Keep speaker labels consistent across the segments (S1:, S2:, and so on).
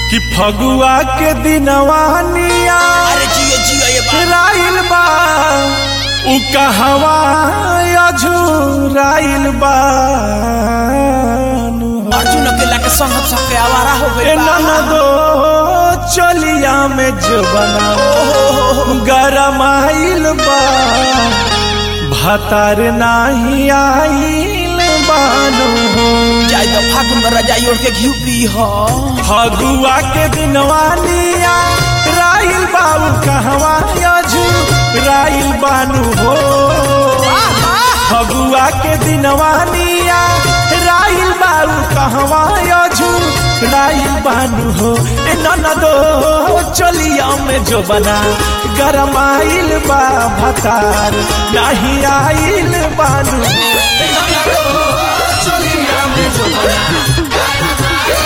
S1: कि फगुआ के दिनवानिया
S2: अरे जियो जियो ये बात
S1: राइल बा उ कहवा अझुराइल बा
S2: अर्जुन अकेला के संग सबके आवारा हो
S1: ए
S2: गई बा
S1: ननदो चलिया में जो बना गरमाइल बा भतार नाही आइल बानो
S2: जाय तो फागुन में रजाई ओढ़ के घी पी हो
S1: फगुआ के दिनवानिया राइल बाबू कहवा अझू राइल बानू हो फगुआ के दिनवानिया राइल बाबू कहवा अझू राइल बानू हो ए ननदो चलिया में जो बना गरमाइल बा भतार नाही आइल बानू ए ननदो चलिया में जो बना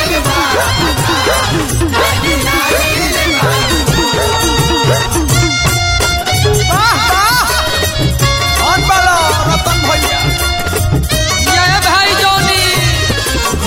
S2: कौन बालो रतन भैया
S3: जय भाई जोनी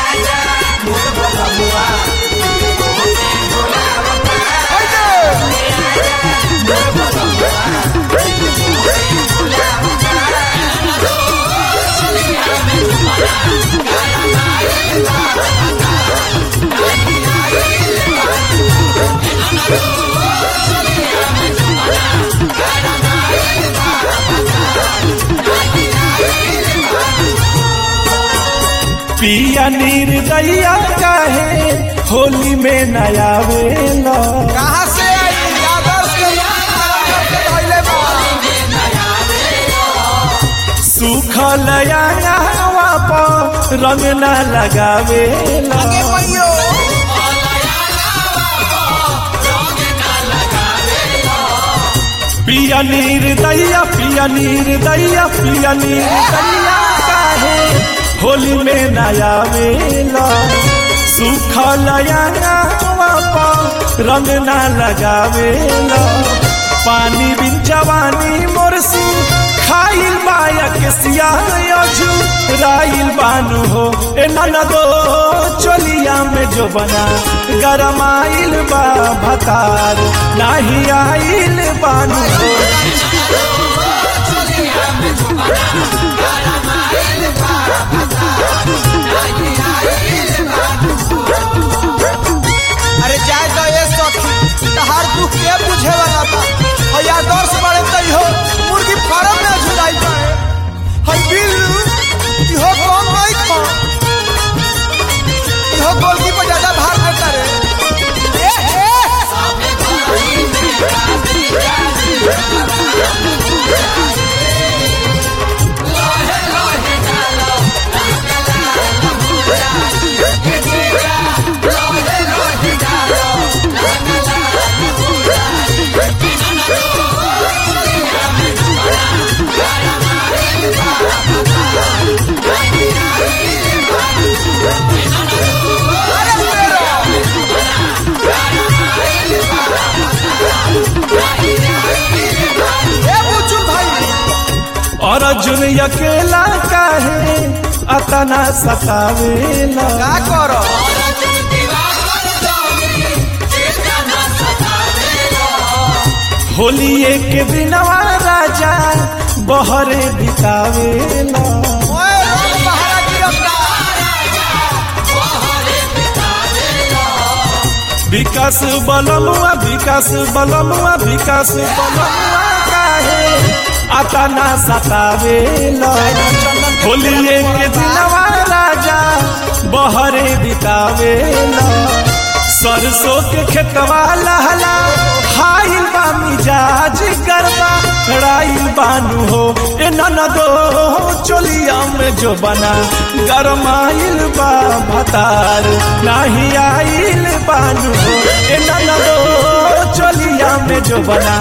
S1: पिया निर्दया काहे होली में नया वेला
S2: कहाँ से आई आदर्श के पहले बा
S1: सुखल यावा पर रंग न लगावेला
S2: आगे भैयो
S1: पिया निर्दया पिया निर्दया पिया निर्दया काहे होली में नया वेला सुखल यावा पर रंग न लगावेला पानी बिन जवानी मोरसी खाइल बाया के सिया अझू राइल बानू हो ए ननदो चलिया में जो बना गरमाइल बा भतार नाही आइल बानू हो
S2: अरे जाए तो ये सखी तहार दुख के बुझे वाला बा हई आदर्श बड़े तई हो मुर्गी फार्म में झुलाई पाए हई बिल्लू इहो कौन नहीं खा इहो गोलकी पर ज्यादा भार देता रे ए, ए, अरे तेरो ए बुचू भाई
S1: और अर्जुन अकेला काहे अतना सतावेला
S2: का करो
S1: होली एक दिनवा राजा बहरे बितावेला
S2: ओए रंग बहारा गिरफ्ता
S1: विकास बलमुआ विकास बलमुआ विकास बलमुआ काहे अतना सतावेला होली एक दिनवा राजा बहरे बितावेला सरसों के खेतवा लहला हाइल बा मिजाज गरबा राइल बानू हो ए ननदो चोलिया में जो बना गरमाइल बा भतार नाही आइल बानू हो ए ननदो चोलिया में जो बना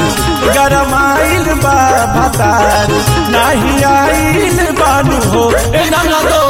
S1: गरमाइल बा भतार नाही आइल बानू हो ए ननदो